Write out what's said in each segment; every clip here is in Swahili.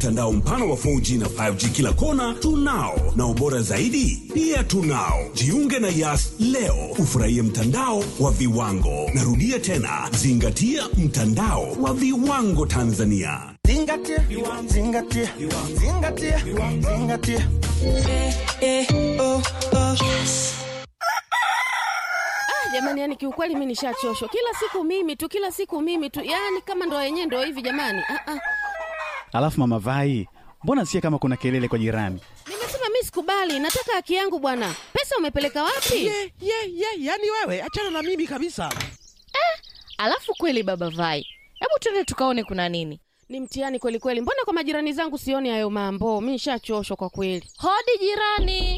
mtandao mpana wa 4G na 5G kila kona tunao, na ubora zaidi pia tunao. Jiunge na Yas leo ufurahie mtandao wa viwango. Narudia tena, zingatia mtandao wa viwango Tanzania. Zingatia, zingatia, zingatia, zingatia. Ah, jamani, yani kiukweli mi nishachoshwa. Kila siku mimi tu, kila siku mimi tu, yani kama ndo yenyewe ndo hivi jamani. Ah, ah. Alafu mama Vai, mbona sikia kama kuna kelele kwa jirani? Nimesema mi sikubali, nataka haki yangu bwana. Pesa umepeleka wapi? Ye, ye, ye, yani wewe achana na mimi kabisa. Alafu kweli baba Vai, hebu twende tukaone kuna nini. Ni mtihani kweli kweli. Mbona kwa majirani zangu sioni hayo mambo? Mi nishachoshwa kwa kweli. Hodi jirani.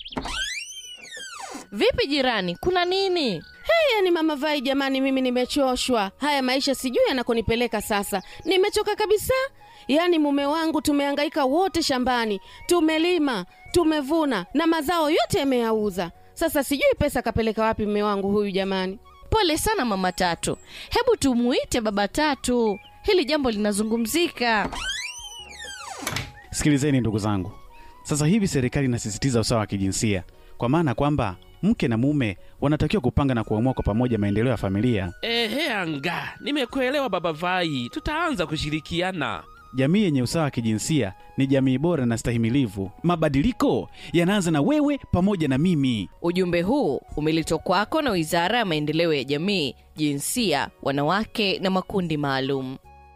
Vipi jirani, kuna nini? Hey, yani mama Vai, jamani, mimi nimechoshwa. Haya maisha sijui yanakonipeleka sasa. Nimechoka kabisa. Yaani mume wangu tumehangaika wote shambani, tumelima, tumevuna na mazao yote yameyauza. Sasa sijui pesa kapeleka wapi mume wangu huyu jamani. Pole sana mama Tatu, hebu tumuite baba Tatu, hili jambo linazungumzika. Sikilizeni ndugu zangu, sasa hivi serikali inasisitiza usawa wa kijinsia, kwa maana kwamba mke na mume wanatakiwa kupanga na kuamua kwa pamoja maendeleo ya familia. Ehe, anga nimekuelewa baba Vai, tutaanza kushirikiana. Jamii yenye usawa wa kijinsia ni jamii bora na stahimilivu. Mabadiliko yanaanza na wewe pamoja na mimi. Ujumbe huu umeletwa kwako na Wizara ya Maendeleo ya Jamii, Jinsia, Wanawake na Makundi Maalum.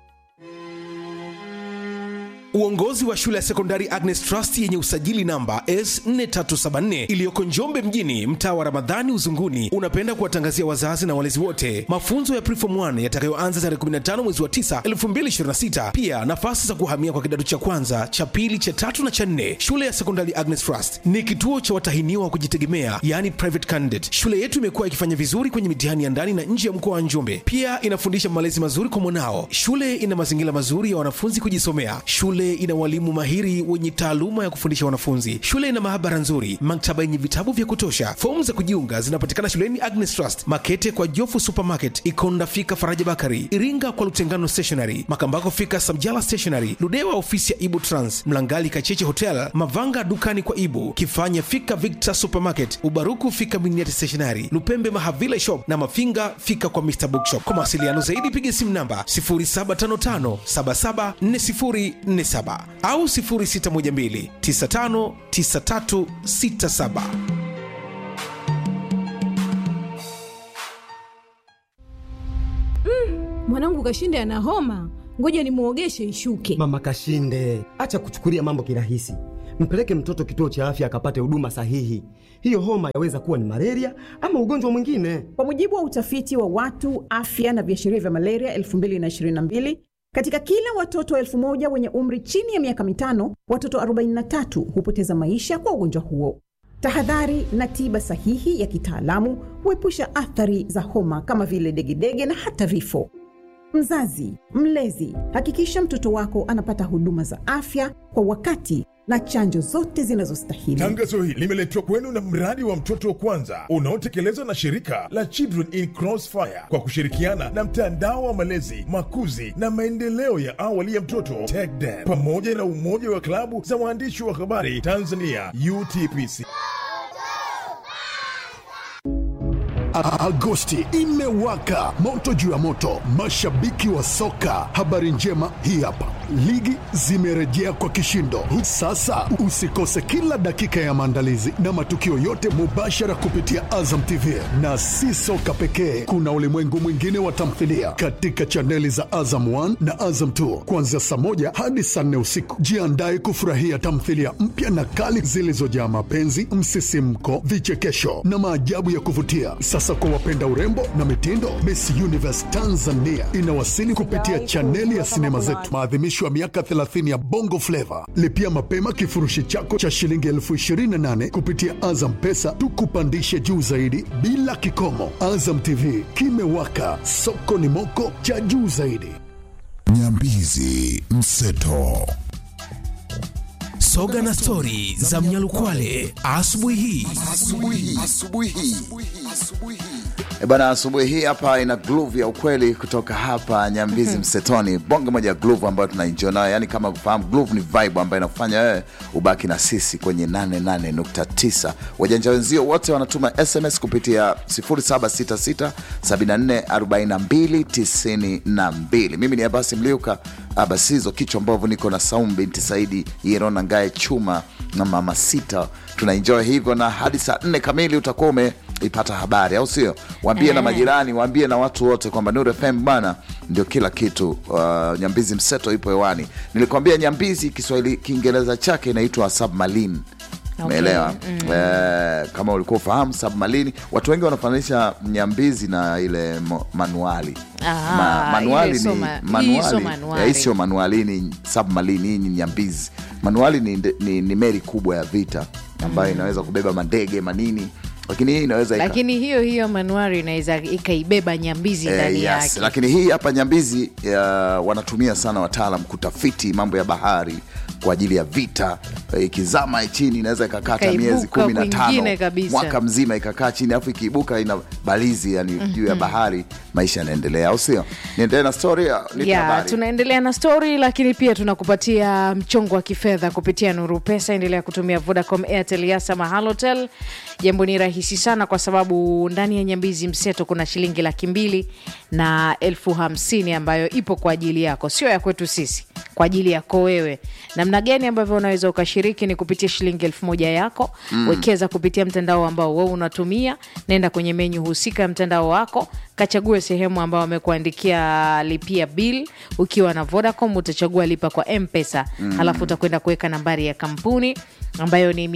Uongozi wa shule ya sekondari Agnes Trust yenye usajili namba S4374 iliyoko Njombe mjini, mtaa wa Ramadhani Uzunguni, unapenda kuwatangazia wazazi na walezi wote mafunzo ya Preform 1 yatakayoanza tarehe 15 mwezi wa 9 2026. Pia nafasi za kuhamia kwa kidato cha kwanza, cha pili, cha tatu na cha nne. Shule ya sekondari Agnes Trust ni kituo cha watahiniwa wa kujitegemea, yani private candidate. Shule yetu imekuwa ikifanya vizuri kwenye mitihani ya ndani na nje ya mkoa wa Njombe. Pia inafundisha malezi mazuri kwa mwanao. Shule ina mazingira mazuri ya wanafunzi kujisomea. Shule ina walimu mahiri wenye taaluma ya kufundisha wanafunzi. Shule ina maabara nzuri, maktaba yenye vitabu vya kutosha. Fomu za kujiunga zinapatikana shuleni Agnes Trust, Makete kwa Jofu Supermarket, Ikonda fika Faraja Bakari, Iringa kwa Lutengano Stationery, Makambako fika Samjala Stationery, Ludewa ofisi ya Ibu Trans, Mlangali Kacheche Hotel, Mavanga dukani kwa Ibu, Kifanya fika Victor Supermarket, Ubaruku fika Miniati Stationery, Lupembe Mahavila Shop na Mafinga fika kwa Mr Bookshop. Kwa mawasiliano zaidi piga simu namba 0755 774047 au 0612 959367. Mwanangu Kashinde ana homa, ngoja nimuogeshe ishuke. Mama Kashinde, acha kuchukulia mambo kirahisi. Mpeleke mtoto kituo cha afya akapate huduma sahihi. Hiyo homa yaweza kuwa ni malaria ama ugonjwa mwingine. Kwa mujibu wa utafiti wa watu afya na viashiria vya malaria 2022 katika kila watoto elfu moja wenye umri chini ya miaka mitano, watoto 43 hupoteza maisha kwa ugonjwa huo. Tahadhari na tiba sahihi ya kitaalamu huepusha athari za homa kama vile degedege na hata vifo. Mzazi, mlezi, hakikisha mtoto wako anapata huduma za afya kwa wakati na chanjo zote zinazostahili. Tangazo hili limeletwa kwenu na mradi wa mtoto wa kwanza unaotekelezwa na shirika la Children in Crossfire kwa kushirikiana na mtandao wa malezi, makuzi na maendeleo ya awali ya mtoto TECDEM pamoja na umoja wa klabu za waandishi wa habari Tanzania UTPC. Agosti imewaka moto juu ya moto, mashabiki wa soka. Habari njema hii hapa, ligi zimerejea kwa kishindo. Sasa usikose kila dakika ya maandalizi na matukio yote mubashara kupitia Azam TV, na si soka pekee, kuna ulimwengu mwingine wa tamthilia katika chaneli za Azam 1 na Azam 2 kuanzia saa moja hadi saa nne usiku. Jiandae kufurahia tamthilia mpya na kali zilizojaa mapenzi, msisimko, vichekesho na maajabu ya kuvutia. Sasa kwa wapenda urembo na mitindo, Miss Universe Tanzania inawasili kupitia chaneli ya sinema zetu, maadhimisho ya miaka 30 ya Bongo Flava. Lipia mapema kifurushi chako cha shilingi elfu 28 kupitia Azam Pesa, tukupandishe juu zaidi bila kikomo. Azam TV kimewaka, soko ni moko cha juu zaidi. Nyambizi Mseto soga na stori za mnyalukwale asubuhi hii E bana, asubuhi hii hapa ina groove ya ukweli kutoka hapa Nyambizi Msetoni, bonge moja ya groove ambayo tunaenjoy nayo, yani kama kufahamu groove ni vibe ambayo inakufanya wewe ubaki na sisi kwenye 88.9. Wajanja wenzio wote wanatuma SMS kupitia 0766744292. Mimi ni Abasi Mliuka Abasizo kichwa mbovu, niko na Saumu binti Saidi Yerona Ngae Chuma na Mama Sita, tunaenjoy hivyo na hadi saa nne kamili utakuwa ume ipata habari au sio? Waambie na Eh. majirani, waambie na watu wote kwamba Nuru FM bana ndio kila kitu. Uh, Nyambizi mseto ipo hewani. Nilikwambia Nyambizi Kiswahili Kiingereza chake inaitwa submarine. Umeelewa? Eh, kama ulikuwa ufahamu submarine, watu wengi wanafananisha Nyambizi na ile mo- manuali Ah, Ma, manuali ile sio ni ma- hii sio manuali, manuali. Eh, hii sio manuali, hii ni submarine, hii ni Nyambizi. Manuali ni, ni, ni meli kubwa ya vita ambayo inaweza kubeba mandege manini, lakini hii inaweza ika- lakini hiyo hiyo manuari inaweza ikaibeba nyambizi Eh, ndani yes. yake Lakini hii hapa Nyambizi uh, wanatumia sana wataalam kutafiti mambo ya bahari kwa ajili ya vita. Eh, Ikizama chini inaweza ikakata Ikaibuka miezi kumi na kwingine tano kabisa. mwaka mzima ikakaa chini, alafu ikiibuka ina balizi yani juu ya bahari, maisha yanaendelea, au sio? Niendelee na story ya nipe ya habari. tunaendelea na stori lakini pia tunakupatia mchongo wa kifedha kupitia nuru pesa endelea kutumia vodacom airtel yasa mahalotel jambo ni rahisi sana kwa sababu ndani ya nyambizi mseto kuna shilingi laki mbili na elfu hamsini ambayo ipo kwa ajili yako sio ya kwetu sisi kwa ajili yako wewe namna gani ambavyo unaweza ukashiriki ni kupitia shilingi elfu moja yako Mm. wekeza kupitia mtandao ambao wewe unatumia nenda kwenye menyu husika ya mtandao wako kachague sehemu ambayo wamekuandikia lipia bill ukiwa na vodacom utachagua lipa kwa mpesa Mm. halafu utakwenda kuweka nambari ya kampuni ambayo ni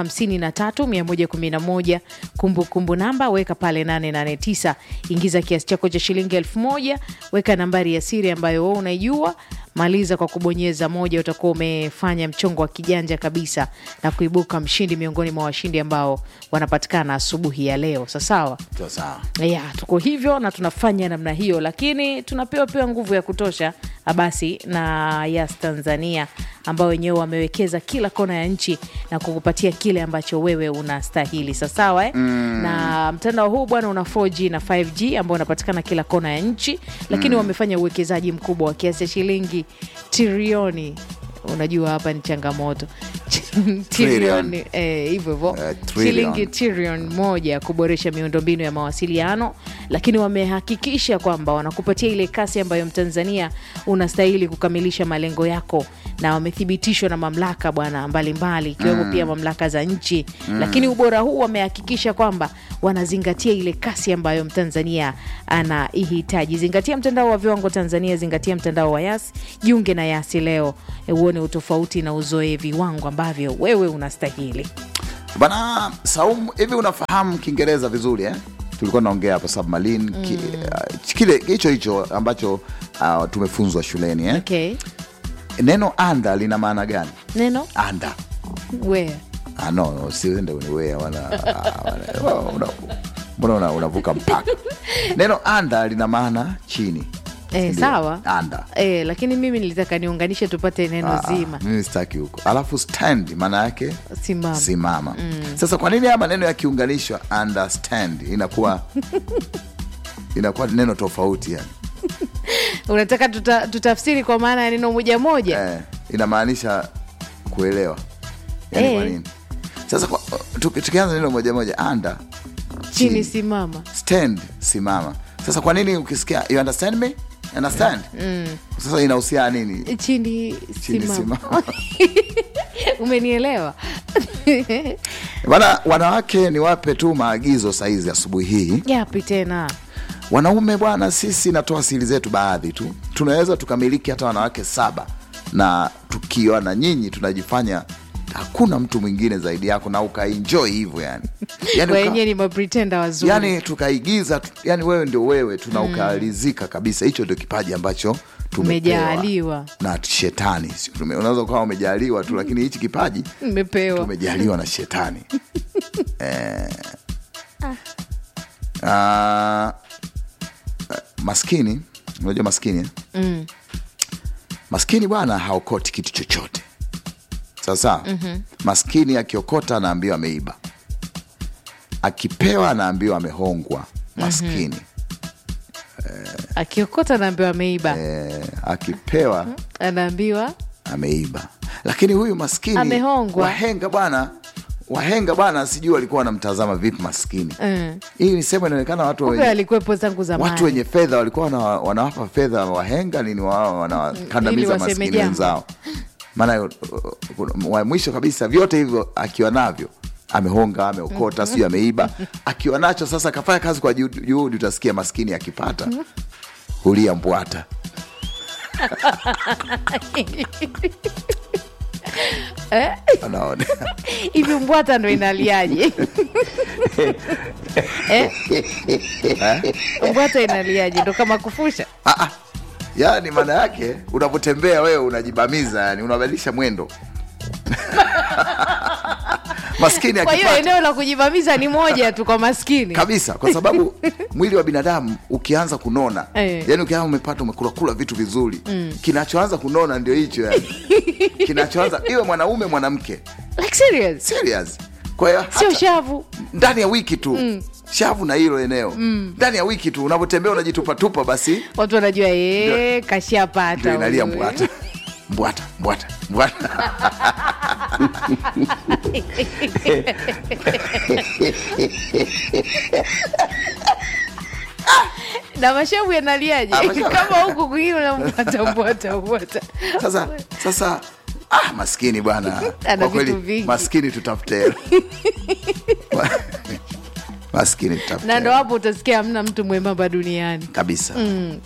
553111 kumbukumbu namba weka pale 889 ingiza kiasi chako cha shilingi elfu moja weka nambari ya siri ambayo wewe unaijua maliza kwa kubonyeza moja utakuwa umefanya mchongo wa kijanja kabisa na kuibuka mshindi miongoni mwa washindi ambao wanapatikana asubuhi ya leo sasawa Sawa sawa. ya tuko hivyo na tunafanya namna hiyo lakini tunapewa pia nguvu ya kutosha basi na yas tanzania ambao wenyewe wamewekeza kila kona ya nchi na kukupatia kile ambacho wewe unastahili sasawa eh? Mm. na mtandao huu bwana una 4g na 5g ambao unapatikana kila kona ya nchi lakini Mm. wamefanya uwekezaji mkubwa wa kiasi cha shilingi trilioni unajua hapa ni changamoto trilioni eh, hivyo hivyo trillion. shilingi trilioni moja kuboresha miundombinu ya mawasiliano lakini wamehakikisha kwamba wanakupatia ile kasi ambayo mtanzania unastahili kukamilisha malengo yako na wamethibitishwa na mamlaka bwana mbalimbali ikiwemo Mm. pia mamlaka za nchi Mm. lakini ubora huu wamehakikisha kwamba wanazingatia ile kasi ambayo mtanzania anaihitaji zingatia mtandao wa viwango tanzania zingatia mtandao wa yas jiunge na yasi leo e, uone utofauti na uzoe viwango ambavyo wewe unastahili Bana Saumu, hivi unafahamu Kiingereza vizuri eh? Tulikuwa naongea hapo submarine ki, uh, kile hicho hicho ambacho uh, tumefunzwa shuleni eh? okay. Neno anda lina maana gani? neno Anda where ah, no, no, siende uniwea wala ah, wala- una- mbona una- unavuka mpaka. Neno anda lina maana chini. e, Ndio. sawa Anda. e, lakini mimi nilitaka niunganishe tupate neno Ah, zima mimi sitaki huko. Alafu stand maana yake simama simama. Mm. Sasa kwa nini haya maneno yakiunganishwa understand inakuwa inakuwa neno tofauti yani? unataka tuta, tutafsiri kwa maana ya neno moja moja eh, inamaanisha kuelewa yani Eh. kwa nini sasa kwa- tuki- tukianza neno moja moja anda chini simama stand simama sasa kwa nini ukisikia you understand me understand mm. sasa inahusiana nini chini Chini simama umenielewa bana wanawake niwape tu maagizo saizi asubuhi hii yapi tena wanaume bwana sisi natoa siri zetu baadhi tu tunaweza tukamiliki hata wanawake saba na tukiwa na nyinyi tunajifanya hakuna mtu mwingine zaidi yako na ukaenjoy hivyo yani yani, uka, wenyewe ni mapretenda wazuri yani tukaigiza tu- yani wewe ndio wewe tuna ukaalizika kabisa hicho ndio kipaji ambacho tumepewa umejaaliwa na shetani Sio tume- unaweza ukawa umejaliwa tu lakini hichi kipaji umepewa tumejaliwa na shetani eh, ah, maskini unajua maskini eh? mm. maskini bwana haokoti kitu chochote sasa Mhm. maskini akiokota anaambiwa ameiba akipewa anaambiwa amehongwa maskini akiokota anaambiwa ameiba eh, akipewa anaambiwa ameiba lakini huyu maskini Amehongwa. wahenga bwana wahenga bwana sijui walikuwa wanamtazama vipi maskini mm. hii ni sehemu inaonekana watu kumbe wenye, alikuwepo zangu zamani watu wenye fedha walikuwa wana, wanawapa fedha wahenga nini wao Ili wanawakandamiza waseme maskini jambo. wenzao maana uh, uh, wa mwisho kabisa vyote hivyo akiwa navyo amehonga ameokota sijui ameiba akiwa nacho sasa akafanya kazi kwa juhudi juhudi, utasikia maskini akipata hulia mbwata Eh? anaona hivi mbwata ndo inaliaje eh? mbwata inaliaje ndo kama kufusha yaani maana yake unapotembea wewe unajibamiza yani unabadilisha mwendo maskini kwa hiyo akipata eneo la kujivamiza ni moja tu kwa maskini kabisa kwa sababu mwili wa binadamu ukianza kunona Eh. yani ukianza umepata umekulakula vitu vizuri Mm. kinachoanza kunona ndio hicho yani kinachoanza iwe mwanaume mwanamke like serious serious kwa hiyo sio hata shavu ndani ya wiki tu Mm. shavu na hilo eneo Mm. ndani ya wiki tu unapotembea unajitupatupa basi watu wanajua ee, ndio kashapata inalia huyu. mbwata mbwata mbwata mbwata na mashavu yanaliaje Ah, mashavu. kama huku kwingine unampata mbwata mbwata sasa sasa ah, maskini bwana Ana kwa vitu kweli vingi. maskini tutafute hela maskini tutafute na ndo hela. hapo utasikia hamna mtu mwembamba duniani kabisa mm.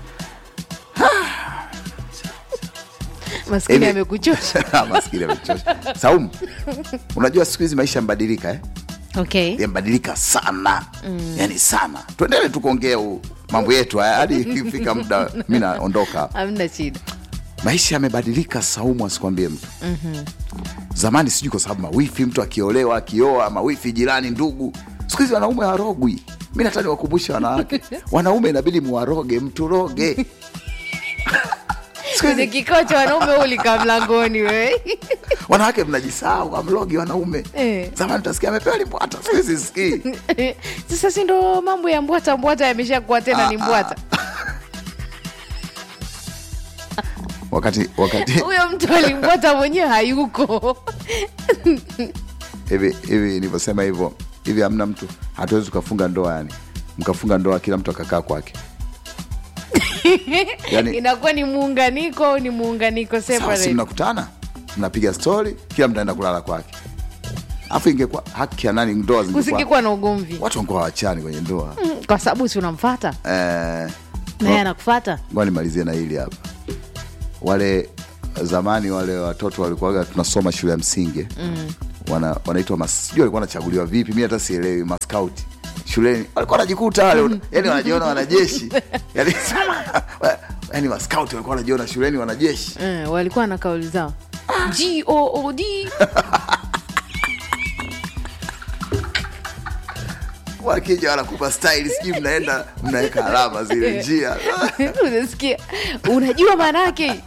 maskini Hivi- amekuchosha maskini amechosha saumu unajua siku hizi maisha yamebadilika eh? okay yamebadilika sana Mm. yani sana tuendele tukuongea u- mambo yetu haya hadi ikifika muda mi naondoka hamna shida maisha yamebadilika saumu asikwambie mtu Mhm. zamani sijui kwa sababu mawifi mtu akiolewa akioa mawifi jirani ndugu siku hizi wanaume warogwi mi nataka niwakumbushe wanawake wanaume inabidi muwaroge mtu roge kwenye kikao cha wanaume ulika mlangoni we wanawake mnajisahau amlogi wanaume Eh. zamani utasikia amepewa limbwata siku hizi sikii sasa si ndo mambo ya mbwata mbwata yameshakuwa tena ni Ah, mbwata wakati wakati huyo mtu alimbwata mwenyewe hayuko hivi hivi nilivyosema hivyo hivi hamna mtu hatuwezi tukafunga ndoa yani mkafunga ndoa kila mtu akakaa kwake Yani- inakuwa ni muunganiko au ni muunganiko sawa si separate mnakutana mnapiga stori kila mtu aenda kulala kwake alafu ingekuwa haki ya nani ndoa zingekuwa kusingekuwa na ugomvi watu wangekuwa wachani kwenye ndoa Mm, kwa sababu si unamfata eh, naye anakufata ngoja nimalizie na hili hapa wale zamani wale watoto walikuwaga tunasoma shule ya msingi mm. wana, wanaitwa mas- sijui walikuwa wanachaguliwa vipi mi hata sielewi maskauti shuleni walikuwa wanajikuta wale mm. yani wanajiona wanajeshi yani, yani maskauti walikuwa wanajiona shuleni wanajeshi Mm, walikuwa na kauli zao god wakija wanakupa style sijui mnaenda mnaweka alama zile njia unasikia unajua maana yake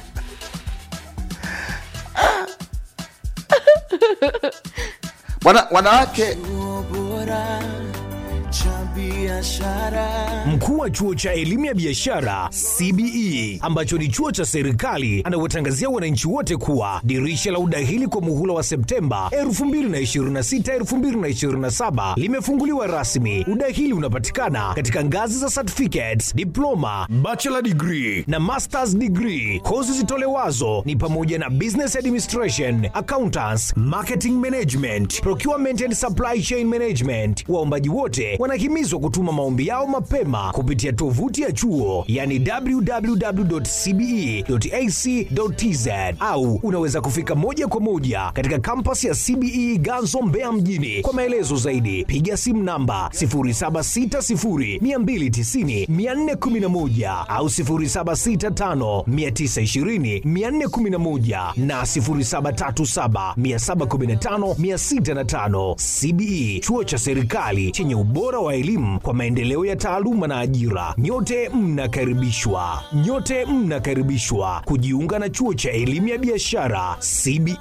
Wana, wanawake Mkuu wa chuo cha elimu ya biashara CBE ambacho ni chuo cha serikali anawatangazia wananchi wote kuwa dirisha la udahili kwa muhula wa Septemba 2026 2027 limefunguliwa rasmi. Udahili unapatikana katika ngazi za certificates, diploma, bachelor degree na masters degree. Kozi zitolewazo ni pamoja na business administration, accountants, marketing management, procurement and supply chain management. Waombaji wote wanahimizwa kutuma maombi yao mapema kupitia tovuti ya chuo yani www.cbe.ac.tz au unaweza kufika moja kwa moja katika kampas ya CBE Ganzo Mbeya mjini. Kwa maelezo zaidi piga simu namba 0760290411 au 0765920411 na 0737715605. CBE chuo cha serikali chenye ubora wa elimu kwa maendeleo ya taaluma na ajira. Nyote mnakaribishwa, nyote mnakaribishwa kujiunga na chuo cha elimu ya biashara CBE.